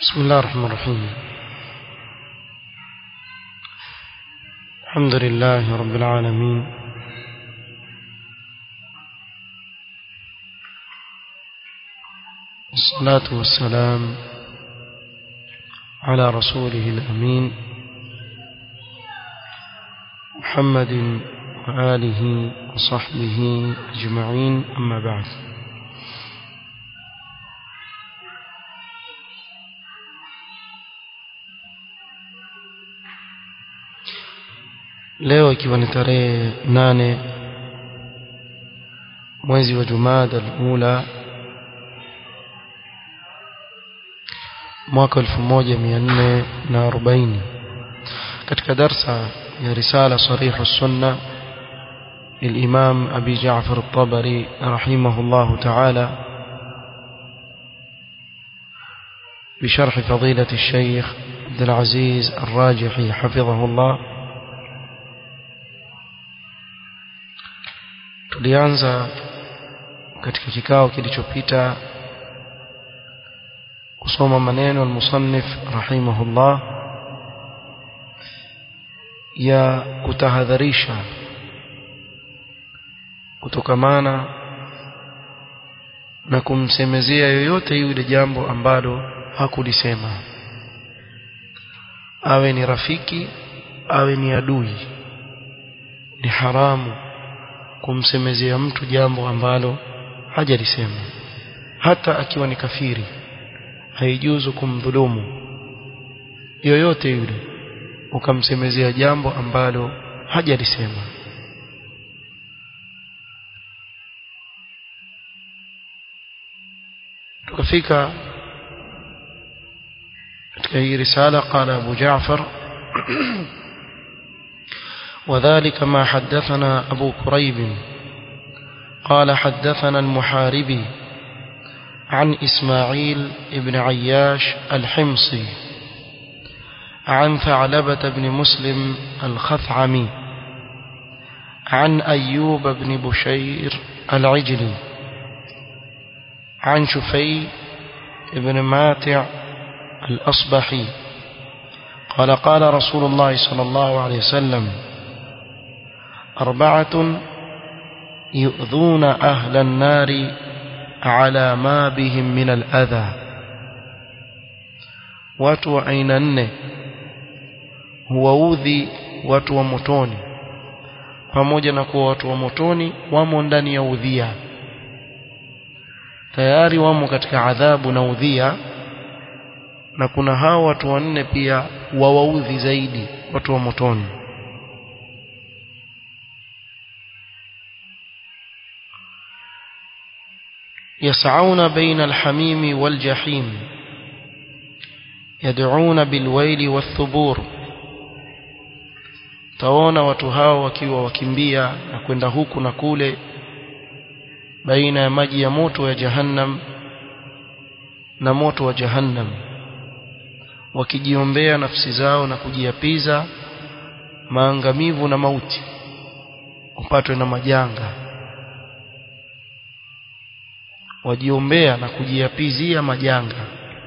بسم الله الرحمن الرحيم الحمد لله رب العالمين والصلاة والسلام على رسوله الأمين محمد وآله وصحبه أجمعين أما بعد leo ikiwa ni tarehe nane mwezi wa Jumada al-Ula mwaka 1440 katika darsa ya risala sarih as-sunna الإمام أبي جعفر الطبري رحمه الله تعالى بشرح فضيلة الشيخ عبد العزيز الراجحي حفظه الله tulianza katika kikao kilichopita kusoma maneno al-musannif rahimahullah ya kutahadharisha kutokamana na kumsemezea yoyote yule jambo ambalo hakulisema awe ni rafiki awe ni adui ni haramu kumsemezea mtu jambo ambalo hajalisema hata akiwa ni kafiri haijuzu kumdhulumu yoyote yule ukamsemezea jambo ambalo hajalisema tukafika katika hii risala qala Abu Ja'far وذلك ما حدثنا أبو كريب قال حدثنا المحاربي عن إسماعيل بن عياش الحمصي عن ثعلبة بن مسلم الخثعمي عن أيوب بن بشير العجلي عن شفي بن ماتع الأصبحي قال قال رسول الله صلى الله عليه وسلم أربعة يؤذون أهل النار على ما بهم من الأذى watu wa aina nne huwaudhi watu wa motoni pamoja na kuwa watu wa motoni wamo ndani ya udhia tayari wamo katika adhabu na udhia na kuna hao watu wanne pia wawaudhi zaidi watu wa motoni يسعون بين الحميم والجحيم يدعون بالويل والثبور taona watu hao wakiwa wakimbia na kwenda huku na kule baina ya maji ya moto ya jahannam na moto wa jahannam wakijiombea nafsi zao na kujiapiza maangamivu na mauti upatwe na majanga wajiombea na kujiapizia majanga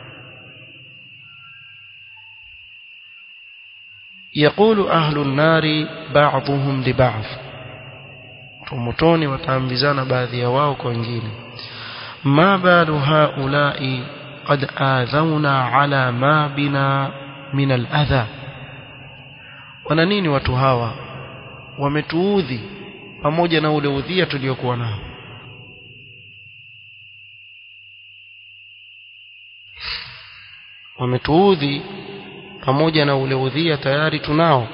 يقول أهل النار بعضهم لبعض ومتوني وتعمزان baadhi ya wao kwa wengine ما بال هؤلاء قد آذونا على ما بنا من الأذى wana nini watu hawa wametuudhi pamoja na ule udhia tuliokuwa nao wametuudhi pamoja na ule udhia tayari tunao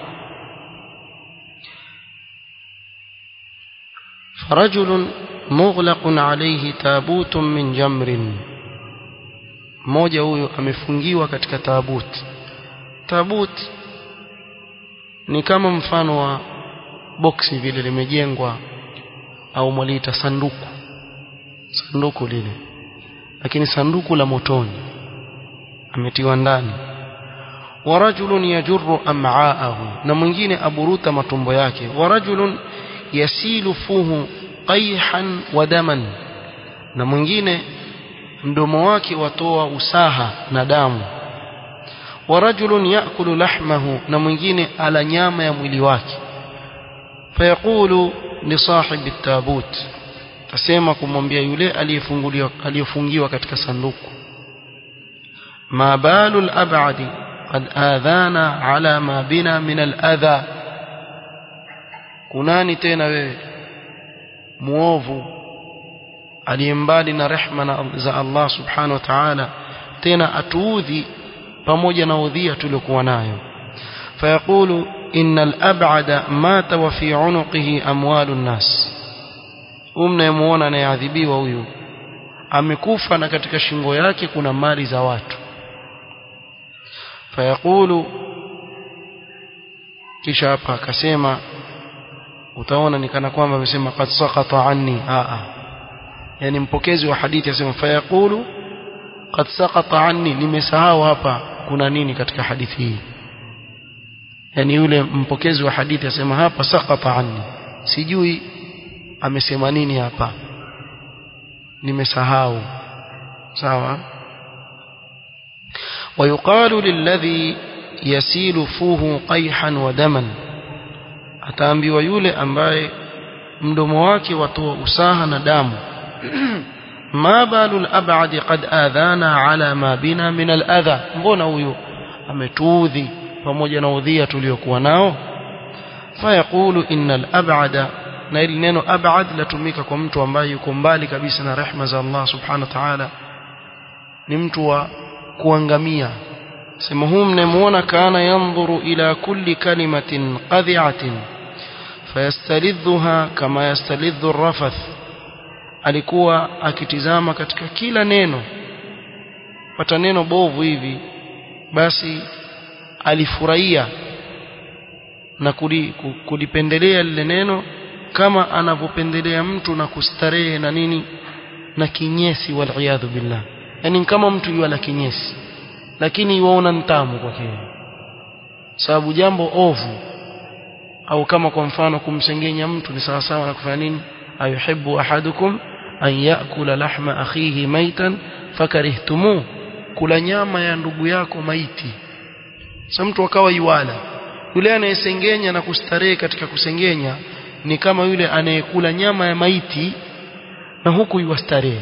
فرجل مغلق عليه تابوت من جمر mmoja huyo amefungiwa katika tabuti tabuti ni kama mfano wa boksi vile limejengwa au mwaliita sanduku sanduku lile lakini sanduku la motoni ametiwa ndani wa rajulun yajurru am'aahu na mwingine aburuta matumbo yake wa rajulun yasilu fuhu qayhan wa daman na mwingine mdomo wake watoa usaha na damu ورجل يأكل لحمه na mwingine ala nyama ya mwili wake فيقول لصاحب التابوت tasema kumwambia yule aliyefunguliwa aliyofungiwa katika sanduku ما بال الأبعد قد آذانا على ما بنا من الأذى kunani tena wewe muovu aliyembali na rehma za Allah subhanahu wa ta'ala tena atuudhi pamoja na udhia tuliokuwa nayo fayaqulu innal ab'ada mata wa fi 'unuqihi amwalun nas umnayemuona anayeadhibiwa huyu amekufa na katika shingo yake kuna mali za watu fayaqulu kisha hapa akasema utaona ni kana kwamba amesema qad saqata anni a a yani mpokezi wa hadithi asema fayaqulu qad saqata anni nimesahau hapa kuna nini katika hadithi hii yani yule mpokezi wa hadithi asema hapa saqata anni sijui amesema nini hapa nimesahau sawa ويقال للذي يسيل فوه قيحا ودما ataambiwa yule ambaye mdomo wake watoa usaha na damu ma balul ab'adi qad adhana ala ma bina min al-adha mbona huyu ametuudhi pamoja na udhia tuliokuwa nao fayaqulu innal ab'ada na ili neno ab'ad latumika kwa mtu ambaye yuko mbali kabisa na rehma za Allah subhanahu wa ta'ala ni mtu wa kuangamia sema huu mnamuona kana yanzuru ila kulli kalimatin qadhi'atin fayastalidhuha kama yastalidhu ar-rafath alikuwa akitizama katika kila neno pata neno bovu hivi basi alifurahia na kulipendelea lile neno kama anavyopendelea mtu na kustarehe na nini na kinyesi wal billah yani kama mtu yuala kinyesi lakini yuona ntamu kwake sababu jambo ovu au kama kwa mfano kumsengenya mtu ni sawa sawa na kufanya nini ayuhibbu ahadukum an yakula lahma akhihi maitan fakarihtumu kula nyama ya ndugu yako maiti sasa mtu akawa yuala yule anayesengenya na kustarehe katika kusengenya ni kama yule anayekula nyama ya maiti na huku yuwastarehe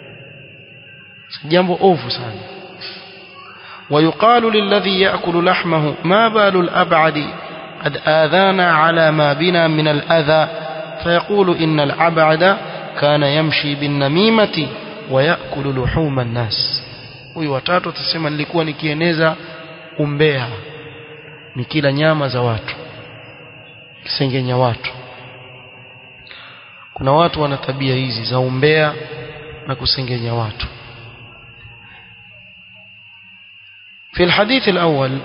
jambo ovu sana ويقال للذي يأكل لحمه ما بال الأبعد قد آذانا على ما بنا من الأذى فيقول إن الأبعد كان يمشي بالنميمة ويأكل لحوم الناس huyu watatu atasema nilikuwa nikieneza umbea nikila nyama za watu kisengenya watu kuna watu wana tabia hizi za umbea na kusengenya watu في الحديث الأول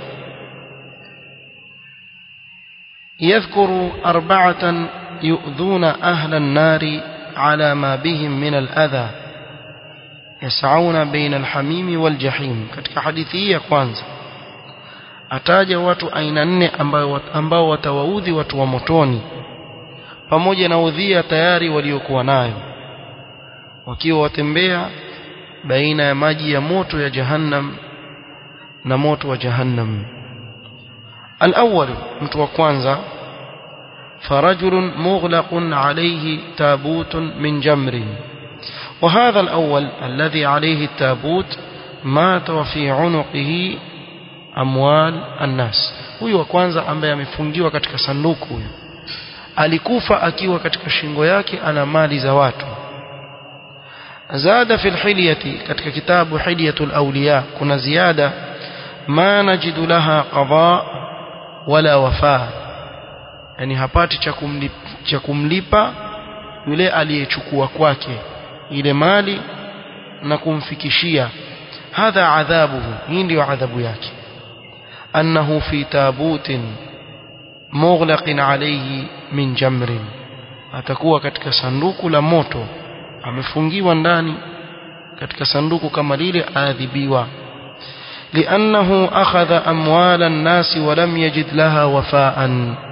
يذكر أربعة يؤذون أهل النار على ما بهم من الأذى يسعون بين الحميم والجحيم katika hadithi hii ya kwanza ataja watu aina nne ambao ambao watawaudhi watu wa motoni pamoja na udhia tayari waliokuwa nayo wakiwa watembea baina ya maji ya moto ya jahannam na moto wa jahannam الأول mtu wa kwanza فرجل مغلق عليه تابوت من جمر وهذا الأول الذي عليه التابوت مات وفي عنقه أموال الناس huyu wa kwanza ambaye amefungiwa katika sanduku huyu alikufa akiwa katika shingo yake ana mali za watu zada fi alhilyati katika kitabu hilyatul awliya kuna ziada ma najidu laha qada wala wafa yani hapati cha kumlipa, cha kumlipa yule aliyechukua kwake ile mali na kumfikishia hadha adhabuhu hii ndio adhabu yake annahu fi tabutin mughlaqin alayhi min jamrin atakuwa katika sanduku la moto amefungiwa ndani katika sanduku kama lile aadhibiwa لأنه أخذ أموال الناس ولم يجد لها وفاء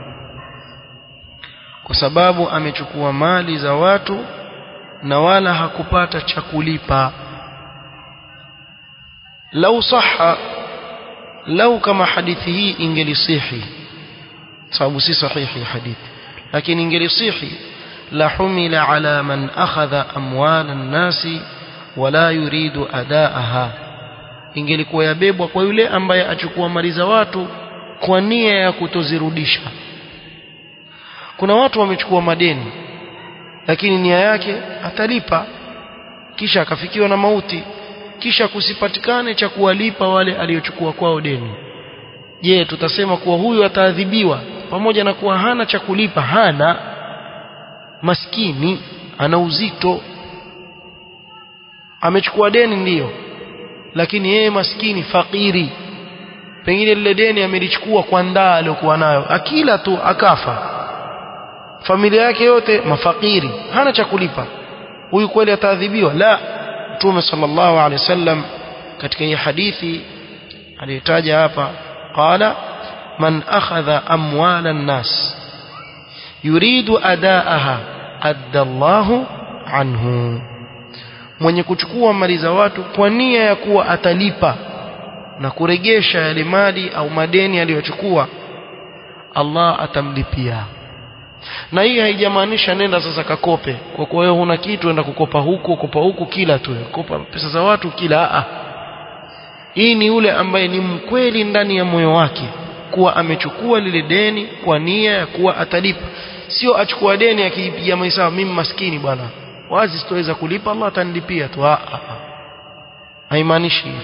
kwa sababu amechukua mali za watu na wala hakupata cha kulipa lau sahha lau kama hadithi hii ingelisihi sababu si sahihi hadithi lakini ingelisihi la humila ala man akhadha amwala an-nasi wala yuridu adaaha ingelikuwa yabebwa kwa yule ambaye achukua mali za watu kwa nia ya kutozirudisha kuna watu wamechukua madeni lakini nia yake atalipa kisha akafikiwa na mauti kisha kusipatikane cha kuwalipa wale aliochukua kwao deni je tutasema kuwa huyu ataadhibiwa pamoja na kuwa hana cha kulipa hana maskini ana uzito amechukua deni ndiyo lakini yeye maskini fakiri pengine lile deni amelichukua kwa ndaa aliyokuwa nayo akila tu akafa familia yake yote mafakiri hana cha kulipa huyu kweli ataadhibiwa la mtume sallallahu alaihi wasallam katika hii hadithi aliyotaja hapa qala man akhadha amwala an-nas yuridu adaaha adda Allahu anhu mwenye kuchukua mali za watu kwa nia ya kuwa atalipa na kuregesha yale mali au madeni aliyochukua Allah atamlipia na hii haijamaanisha nenda sasa kakope kwa kuwa wewe huna kitu enda kukopa huku kukopa huku kila tu kopa pesa za watu kila a hii ni yule ambaye ni mkweli ndani ya moyo wake kuwa amechukua lile deni kwa nia ya kuwa atalipa sio achukua deni akipiga mahesabu mimi maskini bwana wazi sitoweza kulipa Allah atanilipia tu a a haimaanishi hivyo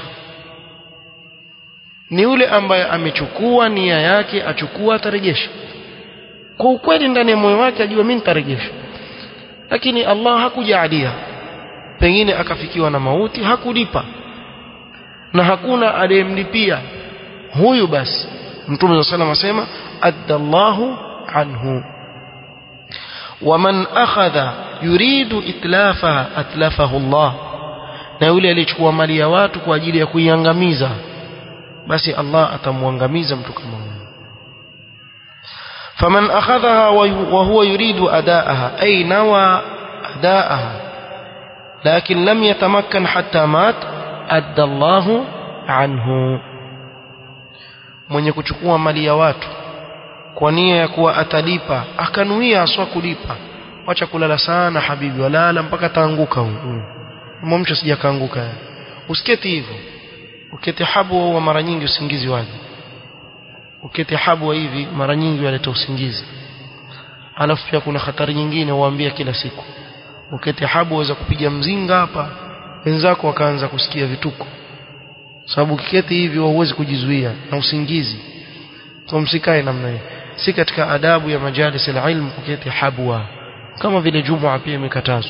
ni yule ambaye amechukua nia yake achukua atarejesha kwa ukweli ndani ya moyo wake ajua mimi nitarejesha lakini Allah hakujalia pengine akafikiwa na mauti hakulipa na hakuna aliyemlipia huyu basi mtume صلى الله عليه وسلم adallahu anhu waman akhadha yuridu itlafaha atlafahu Allah na yule aliyechukua mali ya watu kwa ajili ya kuiangamiza basi Allah atamwangamiza mtu kama huyo فمن أخذها وهو يريد أداءها أي نوى أداءها لكن لم يتمكن حتى مات أدى الله عنه mwenye kuchukua mali ya watu kwa nia ya kuwa atalipa akanuia aswa kulipa wacha kulala sana habibi walala mpaka taanguka huyu mwamcho sijakaanguka usiketi hivyo uketi habu wa mara nyingi usingizi waje uketi habu hivi mara nyingi waleta usingizi alafu pia kuna hatari nyingine huambia kila siku uketi habu waweza kupiga mzinga hapa wenzako wakaanza kusikia vituko sababu ukiketi hivi huwezi kujizuia na usingizi kwa msikae namna hiyo si katika adabu ya majalis ilmu kuketi habwa kama vile jumua pia imekatazwa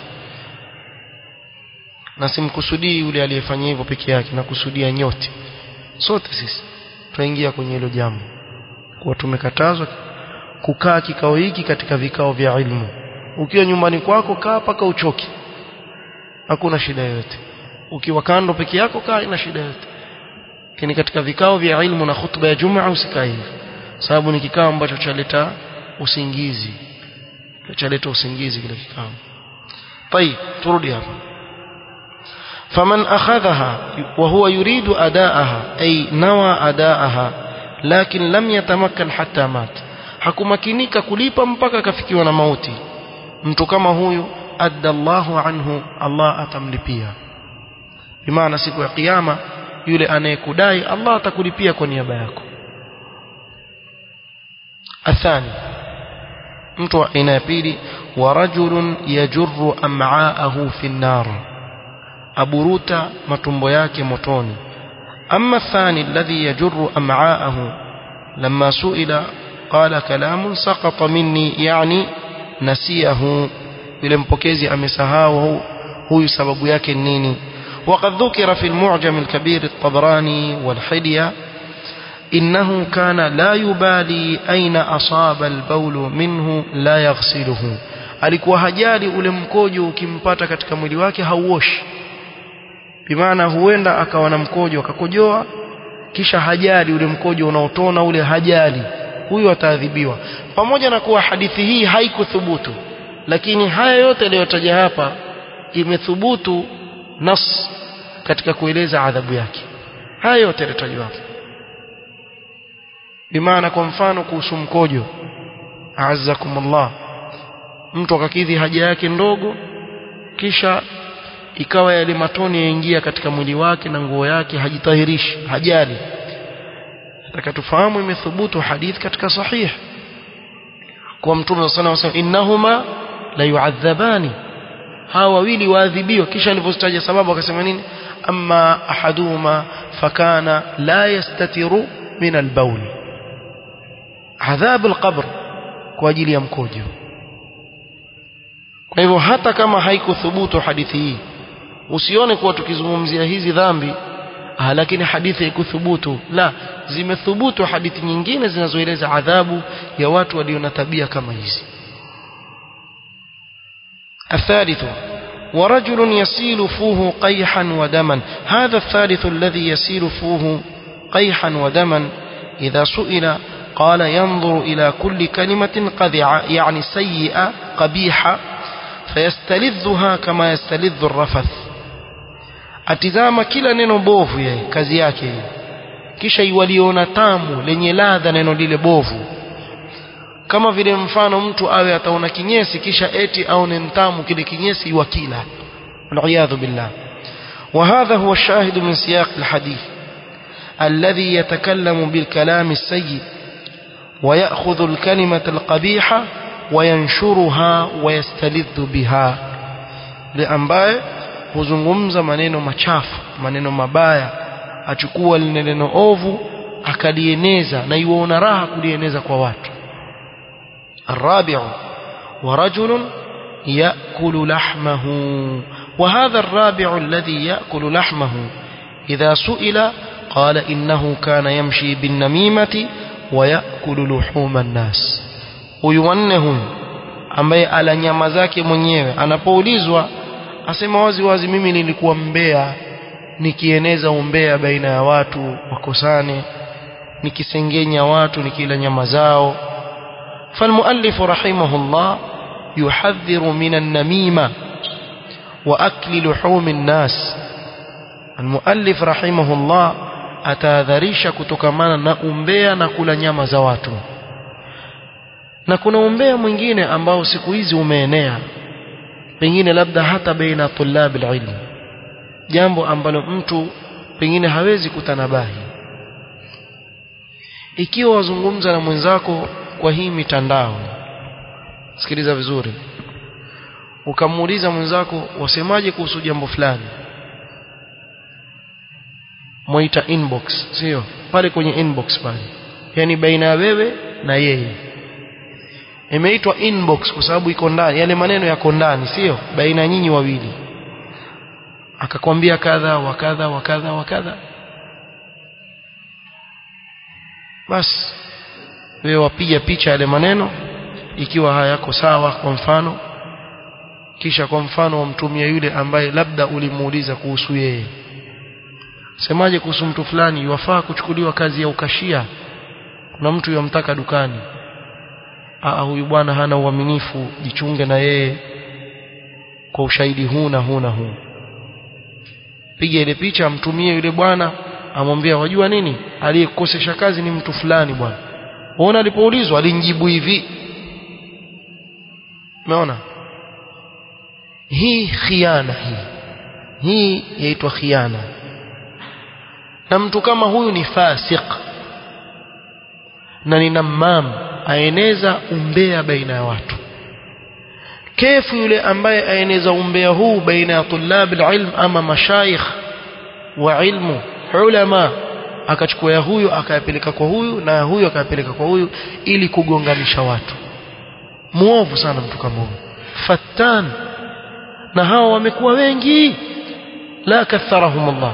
na simkusudii yule aliyefanya hivyo peke yake na kusudia nyote sote sisi tunaingia kwenye hilo jambo kuwa tumekatazwa kukaa kikao hiki katika vikao vya ilmu ukiwa nyumbani kwako kaa paka uchoke hakuna shida yoyote ukiwa kando peke yako kaa ina shida yoyote lakini katika vikao vya ilmu na khutba ya jumaa usikae hivi sababu ni kikao ambacho chaleta usingizi chaleta usingizi kile kikao طيب turudi hapa فمن أخذها وهو يريد أداءها أي نوى أداءها لكن لم يتمكن حتى مات hakumakinika kulipa mpaka akafikiwa na mauti mtu kama huyu adda Allahu anhu Allah atamlipia bimaana siku ya kiyama yule anayekudai Allah atakulipia kwa niaba yako athani mtu wa aina ya pili wa rajulun yajurru am'aahu fi an-nar aburuta matumbo yake motoni amma athani alladhi yajurru am'aahu lamma su'ila qala kalamun saqata minni yani nasiyahu yule mpokezi amesahau huyu sababu yake nini وقد ذكر في المعجم الكبير الطبراني والحلية إنه كان لا يبالي أين أصاب البول منه لا يغسله alikuwa hajali ule mkojo ukimpata katika mwili wake hauoshi bimaana huenda akawa na mkojo akakojoa kisha hajali ule mkojo unaotona ule hajali huyu ataadhibiwa pamoja na kuwa hadithi hii haikuthubutu lakini haya yote yaliyotaja hapa imethubutu nas katika kueleza adhabu yake haya yote yaliyotajwa hapa bimaana kwa mfano kuhusu mkojo a'azzakumullah mtu akakidhi haja yake ndogo kisha ikawa yale matone yaingia katika mwili wake na nguo yake hajitahirishi hajali nataka tufahamu imethubutu hadith katika sahih kwa mtume sallallahu alayhi wasallam innahuma la yu'adhabani hawa wawili waadhibiwa kisha alivyotaja sababu akasema nini amma ahaduhuma fakana la yastatiru min albawl adhab alqabr kwa ajili ya mkojo kwa hivyo hata kama haikuthubutu hadithi hii usione kuwa tukizungumzia hizi dhambi ah, lakini hadithi haikuthubutu la zimethubutu hadithi nyingine zinazoeleza adhabu ya watu walio na tabia kama hizi الثالث ورجل يسيل فوه قيحا ودما هذا الثالث الذي يسيل فوه قيحا ودما إذا سئل قال ينظر إلى كل كلمة قذعة يعني سيئة قبيحة فيستلذها كما يستلذ الرفث atizama kila neno bovu yeye kazi yake hiyo kisha iwaliona tamu lenye ladha neno lile bovu kama vile mfano mtu awe ataona kinyesi kisha eti aone ntamu kile kinyesi iwakila waliyadhu billah وهذا هو الشاهد من سياق الحديث الذي يتكلم بالكلام السيء ويأخذ الكلمة القبيحة وينشرها ويستلذ بها لأنباء huzungumza maneno machafu maneno mabaya achukua lile neno ovu akalieneza na iwaona raha kulieneza kwa watu الرابع ورجل يأكل لحمه وهذا الرابع الذي يأكل لحمه إذا سئل قال إنه كان يمشي بالنميمة ويأكل لحوم الناس ويونه ambaye ala nyama zake mwenyewe anapoulizwa asema wazi wazi mimi nilikuwa mbea nikieneza umbea baina ya watu wakosane nikisengenya watu nikila nyama zao فالمؤلف رحمه الله يحذر من النميمة وأكل لحوم الناس المؤلف رحمه الله atahadharisha kutokamana na umbea na kula nyama za watu na kuna umbea mwingine ambao siku hizi umeenea pengine labda hata baina tulabi ilm jambo ambalo mtu pengine hawezi kutanabahi ikiwa wazungumza na mwenzako kwa hii mitandao sikiliza vizuri ukamuuliza mwenzako wasemaje kuhusu jambo fulani mwaita inbox sio pale kwenye inbox pale yani baina ya wewe na yeye imeitwa inbox kwa sababu iko ndani yale maneno yako ndani sio baina nyinyi wawili akakwambia kadha wa kadha wa kadha wa kadha basi wewe wapiga picha yale maneno ikiwa hayako sawa kwa mfano kisha kwa mfano wamtumia yule ambaye labda ulimuuliza kuhusu yeye semaje kuhusu mtu fulani yafaa kuchukuliwa kazi ya ukashia kuna mtu yamtaka dukani Aa, huyu bwana hana uaminifu jichunge na yeye kwa ushahidi huu na huu na huu piga ile picha amtumie yule bwana amwambia wajua nini aliyekukosesha kazi ni mtu fulani bwana Unaona alipoulizwa alinjibu hivi. Umeona? Hii khiana hii. Hii yaitwa khiana. Na mtu kama huyu ni fasik. Na ni namam aeneza umbea baina ya watu. Kefu yule ambaye aeneza umbea huu baina ya tulab ilm ama mashayikh wa ilmu ulama akachukua ya huyu akayapeleka kwa huyu na huyu akayapeleka kwa huyu ili kugonganisha watu muovu sana mtu kama huyu fattan na hao wamekuwa wengi la katharahum Allah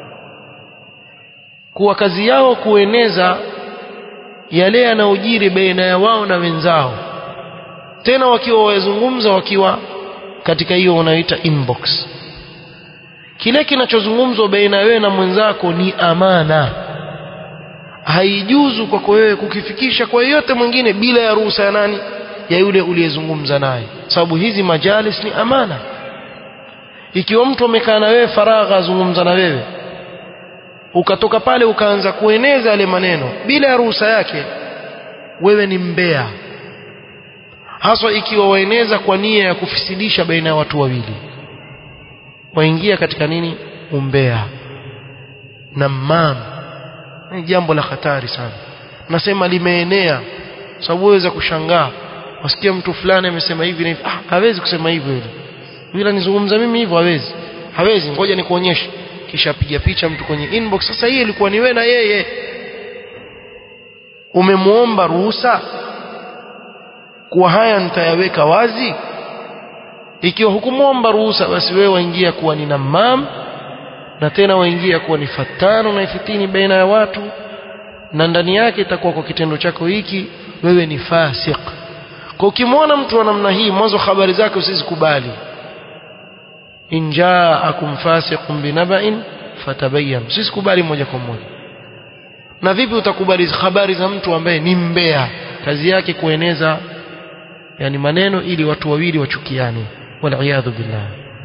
kuwa kazi yao kueneza yale yanayojiri baina ya wao na wenzao tena wakiwa wazungumza wakiwa katika hiyo unaita inbox kile kinachozungumzwa baina wewe na mwenzako ni amana haijuzu kwako wewe kukifikisha kwa yeyote mwingine bila ya ruhusa ya nani ya yule uliyezungumza naye sababu hizi majalis ni amana ikiwa mtu amekaa na wewe faragha azungumza na wewe ukatoka pale ukaanza kueneza yale maneno bila ya ruhusa yake wewe ni mbea haswa ikiwa waeneza kwa nia ya kufisidisha baina ya watu wawili waingia katika nini umbea namam ni jambo la hatari sana nasema limeenea sababu waweza kushangaa wasikia mtu fulani amesema hivi na hivi ah hawezi kusema hivyo yule yule nizungumza mimi hivyo hawezi hawezi ngoja nikuonyeshe kisha piga picha mtu kwenye inbox sasa hii ilikuwa ni wewe na yeye umemuomba ruhusa kuwa haya nitayaweka wazi ikiwa hukumwomba ruhusa basi wewe waingia kuwa ni namam na tena waingia kuwa ni fatano na ifitini baina ya watu na ndani yake itakuwa kwa kitendo chako hiki wewe ni fasik kwa ukimwona mtu wa namna hii mwanzo habari zake usizikubali in jaakum fasiqun binaba'in fatabayyan usikubali moja kwa moja na vipi utakubali habari za mtu ambaye ni mbea kazi yake kueneza yani maneno ili watu wawili wachukiane waliyadhu billah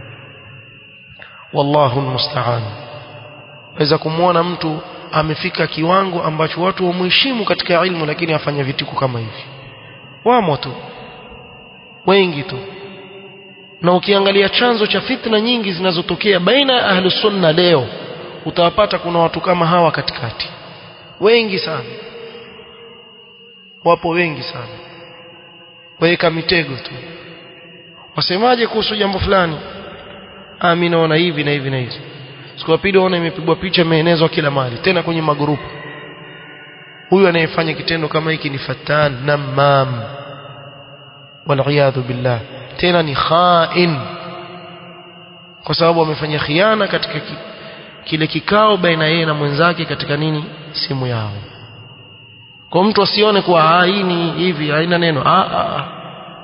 wallahu almusta'an waweza kumwona mtu amefika kiwango ambacho watu wamheshimu katika ilmu lakini afanya vituko kama hivi wamo tu wengi tu na ukiangalia chanzo cha fitna nyingi zinazotokea baina ya ahli sunna leo utawapata kuna watu kama hawa katikati wengi sana wapo wengi sana waweka mitego tu wasemaje kuhusu jambo fulani ah mimi naona hivi na hivi na hivi siku ya pili waona imepigwa picha imeenezwa kila mahali tena kwenye magrupu huyu anayefanya kitendo kama hiki ni fatan namam waliyadhu billah tena ni khain kwa sababu amefanya khiana katika ki, kile kikao baina yeye na mwenzake katika nini simu yao kwa mtu asione kuwa hii ni hivi haina neno ah, ah, ah.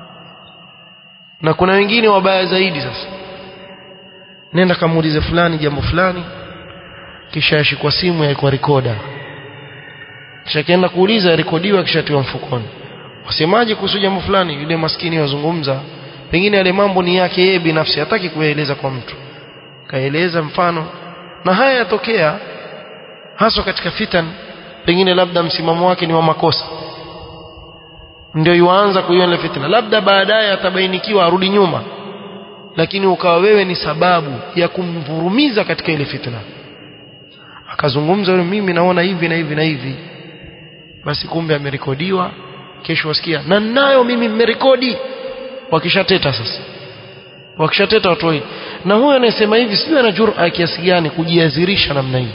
na kuna wengine wabaya zaidi sasa nenda kamuulize fulani jambo fulani kisha yashikwa simu yaikwa rekoda kisha kienda kuuliza rekodiwa kisha tiwa mfukoni wasemaje kuhusu jambo fulani yule maskini wazungumza pengine yale mambo ni yake yeye binafsi hataki kuyaeleza kwa mtu kaeleza mfano na haya yatokea haswa katika fitan pengine labda msimamo wake ni wa makosa ndio yuanza kuiona fitna labda baadaye atabainikiwa arudi nyuma lakini ukawa wewe ni sababu ya kumvurumiza katika ile fitna akazungumza yule mimi naona hivi na hivi na hivi basi kumbe amerekodiwa kesho wasikia na nayo mimi mmerekodi wakishateta sasa wakishateta watu wawili na huyo anayesema hivi sijui ana jur'a kiasi gani kujiazirisha namna hii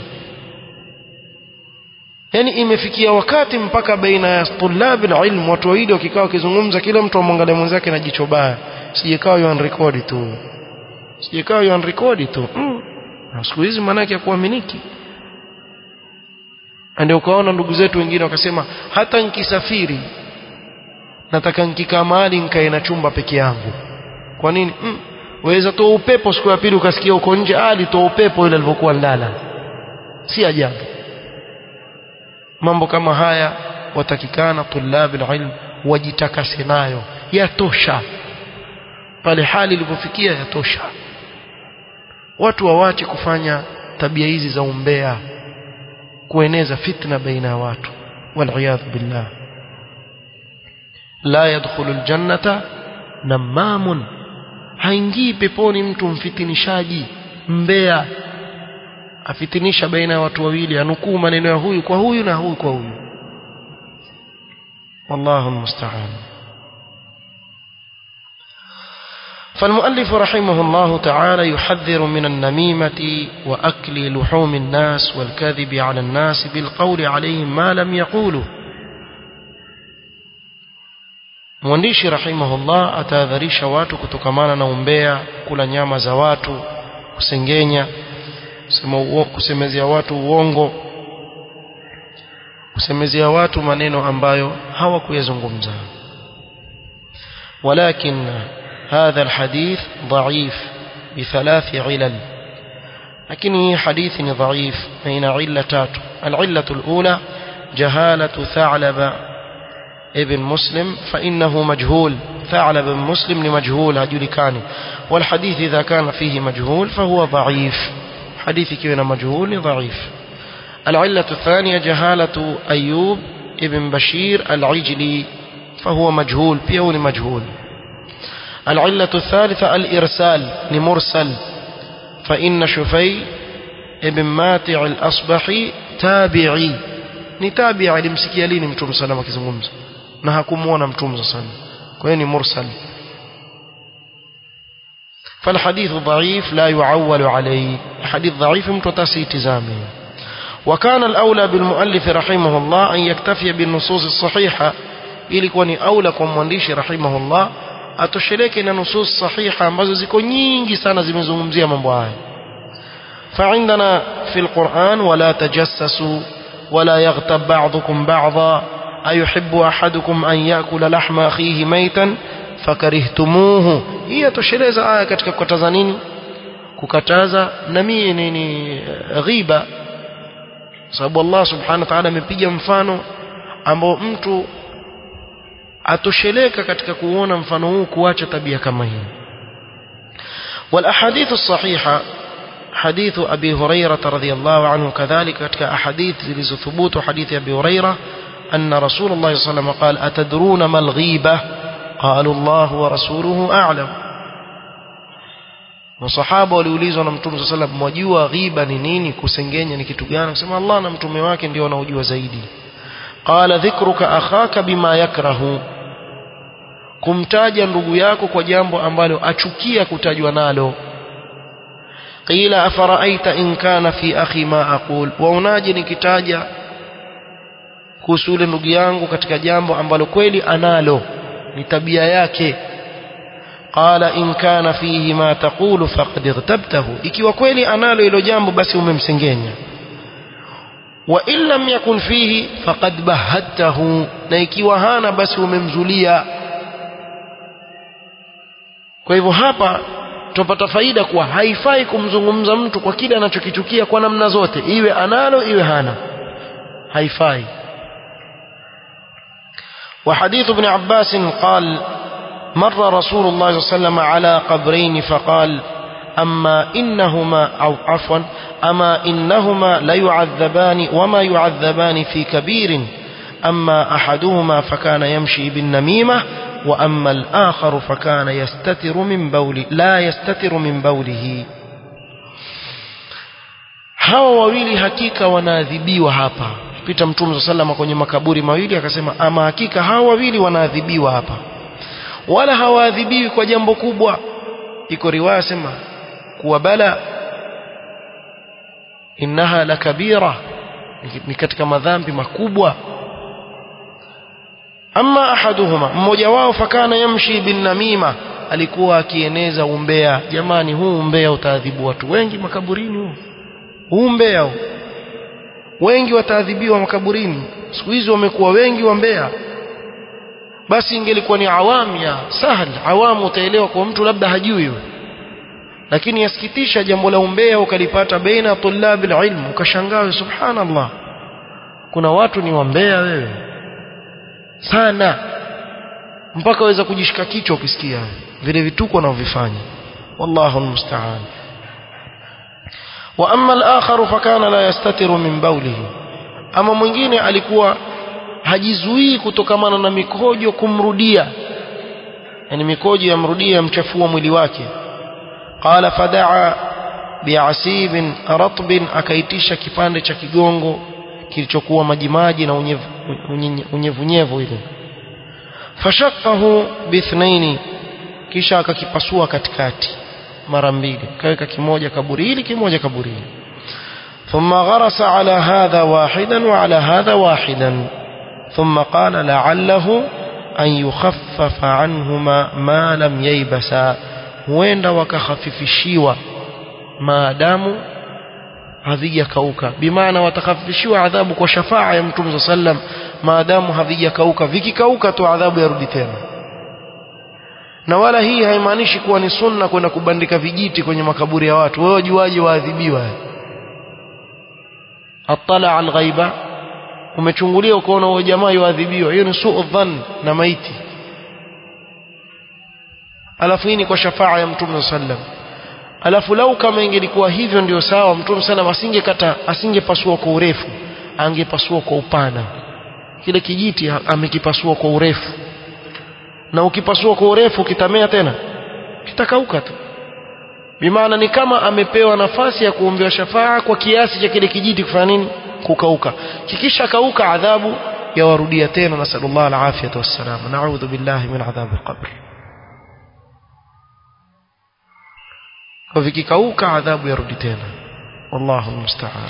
yani imefikia wakati mpaka baina ya tulabi na ilmu watu wawili wakikaa wakizungumza kila mtu amwangalia mwenzake na jicho baya sijekaa yuan record tu sijekaa yuan record tu mm. siku hizi maanake ya kuaminiki ndio ukaona ndugu zetu wengine wakasema hata nikisafiri nataka nikikaa mahali nikae na chumba peke yangu kwa nini mm. waweza toa upepo siku ya pili ukasikia uko nje alitoa upepo ile alivyokuwa ndala si ajabu mambo kama haya watakikana tulabi ilm wajitakase nayo yatosha pale hali ilipofikia yatosha watu wawache kufanya tabia hizi za umbea kueneza fitna baina ya watu waliyadhu billah la yadkhulu aljannata namamun haingii peponi mtu mfitinishaji mbea afitinisha baina ya watu wawili anukuu maneno ya huyu kwa huyu na huyu kwa huyu wallahu almusta'an فالمؤلف رحمه الله تعالى يحذر من النميمة وأكل لحوم الناس والكذب على الناس بالقول عليهم ما لم يقولوا mwandishi rahimahullah atahadharisha watu kutokamana na umbea kula nyama za watu kusengenya kusemezea watu uongo kusemezea watu maneno ambayo hawakuyazungumza walakin هذا الحديث ضعيف بثلاث علل لكن حديث ضعيف بين علتات العلة الأولى جهالة ثعلب ابن مسلم فإنه مجهول ثعلب بن مسلم لمجهول هجلكاني والحديث إذا كان فيه مجهول فهو ضعيف حديث كينا مجهول ضعيف العلة الثانية جهالة أيوب ابن بشير العجلي فهو مجهول بيون مجهول العلة الثالثة الإرسال لمرسل فإن شفي ابن ماتع الأصبحي تابعي ni tabi alimsikia lini mtume sallam akizungumza na hakumuona mtume sallam kwa hiyo ni mursal فالحديث ضعيف لا يعول عليه حديث ضعيف متتسي تزامه وكان الأولى بالمؤلف رحمه الله أن يكتفي بالنصوص الصحيحة ilikuwa ni aula kwa mwandishi rahimahullah atosheleke na nusus sahiha ambazo ziko nyingi sana zimezungumzia mambo haya فعندنا في القرآن ولا تجسسوا ولا يغتب بعضكم بعضا أيحب أحدكم أن يأكل لحم أخيه ميتا فكرهتموه هي tosheleza aya katika kukataza nini kukataza namie nini ghiba sababu Allah subhanahu wa ta'ala amepiga mfano ambao mtu atosheleka katika kuona mfano huu kuacha tabia kama hii والاحاديث الصحيحه حديث أبي هريرة رضي الله عنه كذلك كتك أحاديث لزثبوت حديث أبي هريرة أن رسول الله صلى الله عليه وسلم قال أتدرون ما الغيبة قالوا الله ورسوله أعلم وصحابة waliulizwa na mtume صلى الله عليه وسلم mwajua ghiba ni nini kusengenya ni kitu gani akasema Allah na mtume wake ndio wanaojua zaidi qala dhikruka akhaka bima yakrahu kumtaja ndugu yako kwa jambo ambalo achukia kutajwa nalo قيل أفرأيت إن كان في أخي ما أقول وأناجي nikitaja kuhusu yule ndugu yangu katika jambo ambalo kweli analo ni tabia yake qala in kana fihi ma taqulu faqad ightabtahu ikiwa kweli analo hilo jambo basi umemsengenya wa in lam yakun fihi faqad bahatahu na ikiwa hana basi umemzulia kwa hivyo hapa tupata faida kuwa haifai kumzungumza mtu kwa kile anachokichukia kwa namna zote iwe analo iwe hana haifai وحديث ابن عباس قال مر رسول الله صلى الله عليه وسلم على قبرين فقال أما إنهما أو عفوا أما إنهما ليعذبان وما يعذبان في كبير أما أحدهما فكان يمشي بالنميمة وأما الآخر فكان يستتر من بول لا يستتر من بوله hawa wawili hakika wanaadhibiwa hapa pita mtume sallama kwenye makaburi mawili akasema ama hakika hawa wawili wanaadhibiwa hapa wala hawaadhibiwi kwa jambo kubwa iko riwaya sema kuwa bala innaha la kabira ni katika madhambi makubwa ama ahaduhuma mmoja wao fakana yamshi bin namima alikuwa akieneza umbea jamani huu umbea utaadhibu watu wengi makaburini huu huu umbea huu wengi wataadhibiwa makaburini siku hizi wamekuwa wengi wambea basi ingelikuwa ni awamu ya sahal awamu utaelewa kwa mtu labda hajui lakini yasikitisha jambo la umbea ukalipata baina tulabil ilm ukashangaa subhanallah kuna watu ni wambea wewe sana mpaka waweza kujishika kichwa ukisikia vile vituko wanavyofanya wallahu almusta'an wa amma al-akhar fakana la yastatiru min bawlihi ama mwingine alikuwa hajizuii kutokamana na mikojo kumrudia yani mikojo yamrudia mchafua mwili wake qala fadaa bi'asibin ratbin akaitisha kipande cha kigongo kilichokuwa majimaji na unyevunyevu ile fashaqahu bithnaini kisha akakipasua katikati mara mbili kaweka kimoja kaburi hili kimoja kaburi hili ثم غرس على هذا واحدا وعلى هذا واحدا ثم قال لعله أن يخفف عنهما ما لم ييبسا huenda wakakhafifishiwa maadamu havijakauka bimaana watakhafifishiwa adhabu kwa shafaa ya mtume saa sallam maadamu havijakauka vikikauka tu adhabu yarudi tena na wala hii haimaanishi kuwa ni sunna kwenda kubandika vijiti kwenye makaburi ya watu wewe wajuaje waadhibiwa atala alghaiba umechungulia ukaona huyo jamaa yuadhibiwa hiyo ni suu dhann na maiti alafu hii ni kwa shafaa ya mtume saa sallam alafu lau kama ingelikuwa hivyo ndio sawa mtume sana asingekata asingepasua kwa urefu angepasua kwa upana kile kijiti amekipasua kwa urefu na ukipasua kwa urefu kitamea tena kitakauka tu bimaana ni kama amepewa nafasi ya kuombewa shafaa kwa kiasi cha kile kijiti kufanya nini kukauka kikisha kauka adhabu yawarudia tena nasallallahu alafiyata wassalam naudhu billahi min adhab alqabr kwa vikikauka adhabu yarudi tena wallahu almusta'an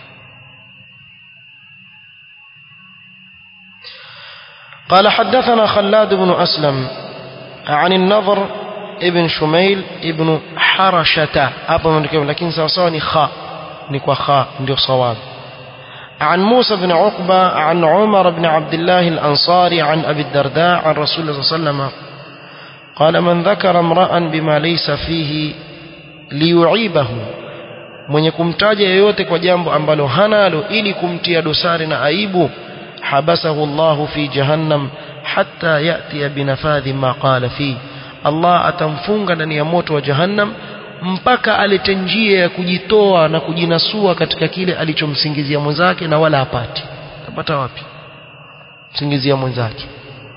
قال حدثنا خلاد بن أسلم عن النضر ابن شميل ابن حرشة أبا لكن سوصاني خاء نكوى خاء ndio صواب عن موسى بن عقبة عن عمر بن عبد الله الأنصاري عن أبي الدرداء عن رسول الله صلى الله عليه وسلم قال من ذكر امرأ بما ليس فيه ليعيبه mwenye kumtaja yeyote kwa jambo ambalo hanalo ili kumtia dosari na aibu habasahu Allahu fi jahannam hatta yati binafadhi ma qala fi Allah atamfunga ndani ya moto wa jahannam mpaka alete njia ya kujitoa na kujinasua katika kile alichomsingizia mwenzake na wala apati tapata wapi msingizia mwenzake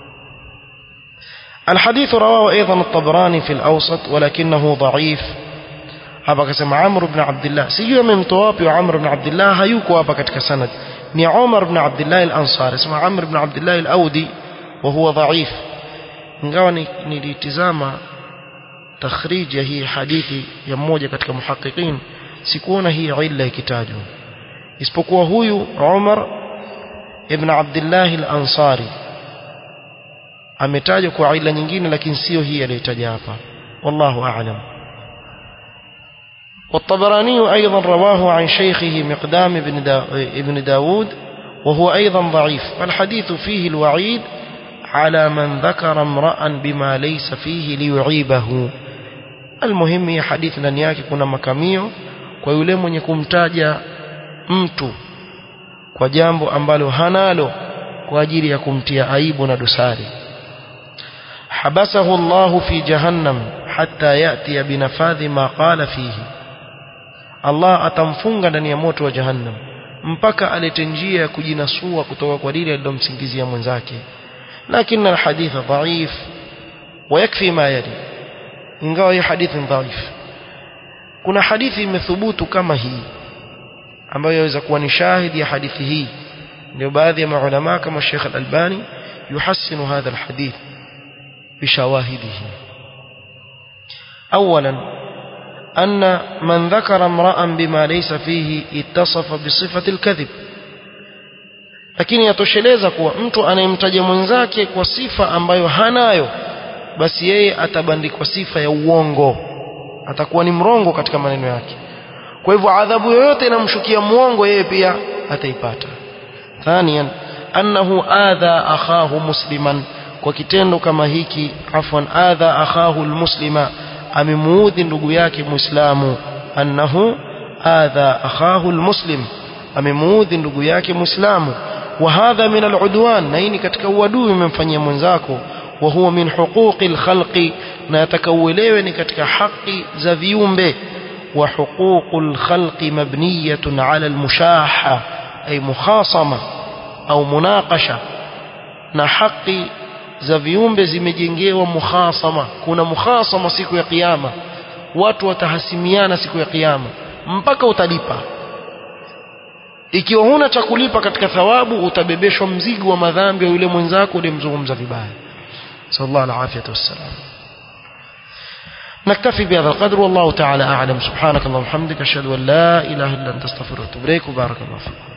الحديث رواه أيضا الطبراني في الأوسط ولكنه ضعيف hapa akasema Amr ibn Abdullah sijui amemtoa wapi Amr ibn Abdullah hayuko hapa katika sanad ni Umar ibn Abdullah al-Ansari asema Amr ibn Abdullah al-Audi wa huwa dhaif ingawa nilitizama takhrij ya hii hadithi ya mmoja katika muhaqiqin sikuona hii illa ikitajwa isipokuwa huyu Umar ibn Abdullah al-Ansari ametajwa kwa illa nyingine lakini sio hii aliyotaja hapa wallahu a'lam والطبراني أيضا رواه عن شيخه مقدام بن, دا ابن داود وهو أيضا ضعيف والحديث فيه الوعيد على من ذكر امرأ بما ليس فيه ليعيبه المهم هي حديث ndani yake kuna makamio kwa yule mwenye kumtaja mtu kwa jambo ambalo hanalo kwa ajili ya kumtia aibu na dosari habasahu Allah fi jahannam hatta yati binafadhi ma qala fihi Allah atamfunga ndani ya moto wa jahannam mpaka alete njia ya kujinasua kutoka kwa lile alilomsingizia mwenzake lakini alhadith dhaif ويكفي ما يلي ingawa hii hadithi dhaif kuna hadithi imethubutu kama hii ambayo yaweza kuwa ni shahidi ya hadithi hii ndio baadhi ya maulama kama Sheikh Al-Albani yuhassinu hadha alhadith bishawahidihi اولا أن من ذكر امرأ بما ليس فيه اتصف بصفة الكذب lakini yatosheleza kuwa mtu anayemtaja mwenzake kwa sifa ambayo hanayo basi yeye atabandikwa sifa ya uongo atakuwa ni mrongo katika maneno yake kwa hivyo adhabu yoyote inamshukia mwongo yeye pia ataipata thaniyan annahu adha akhahu musliman kwa kitendo kama hiki afwan adha akhahu almuslima amemuudhi ndugu yake muislamu annahu adha akhahu almuslim amemuudhi ndugu yake muislamu wa hadha min aludwan na hii ni katika uadui umemfanyia mwenzako wa huwa min huquqi alkhalqi na atakauelewe ni katika haki za viumbe wa huququl khalqi mabniyatun ala almushaha ay mukhasama au munaqasha na haki za viumbe zimejengewa mukhasama kuna mukhasama siku ya kiyama watu watahasimiana siku ya kiyama mpaka utalipa ikiwa huna cha kulipa katika thawabu utabebeshwa mzigo wa madhambi ya yule mwenzako uliyemzungumza vibaya sallallahu alaihi wasallam نكتفي بهذا القدر والله تعالى أعلم سبحانك اللهم وبحمدك أشهد أن لا إله إلا أنت استغفرك وأتوب إليك وبارك الله فيك